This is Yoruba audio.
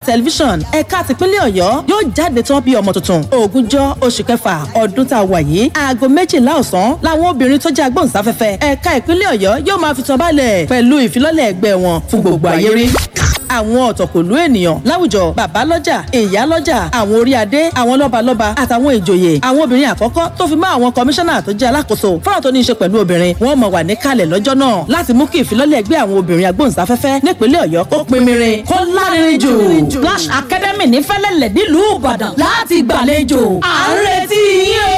television ẹ̀ka tìpínlẹ̀ ọ̀yọ́ yóò jáde tán bí ọmọ tuntun ogúnjọ́ oṣù kẹfà ọdún tá a wà yìí aago méjìlá ọ̀sán làwọn obìnrin tó jẹ́ agbóhùnsáfẹ́fẹ́ ẹ̀ka ìpínlẹ̀ ọ̀yọ́ yóò máa fi tán balẹ̀ pẹ̀lú ìfilọ́lẹ̀ ẹgbẹ́ wọn fún gbogbo ayé rí àwọn ọ̀tọ̀kùlú ènìyàn láwùjọ bàbá lọ́jà ìyá lọ́jà àwọn orí adé àwọn lọ́balọ́ba àtàwọn ìjòyè àwọn obìnrin àkọ́kọ́ tó fi mọ́ àwọn kọmíṣánná tó jẹ́ alákòóso fọ́nrán tó ní í ṣe pẹ̀lú obìnrin wọ́n mọ̀ wà níkàlẹ̀ lọ́jọ́ náà láti mú kí ìfilọ́lẹ̀ ẹgbẹ́ àwọn obìnrin agbóhùnsáfẹ́fẹ́ nípínlẹ̀ ọ̀yọ́ kó pinmirin kó lárinrin jù. Flash Academy ní fẹ́lẹ́lẹ̀ nílùú Ìbàdàn láti gbàlejò à ń retí yín o.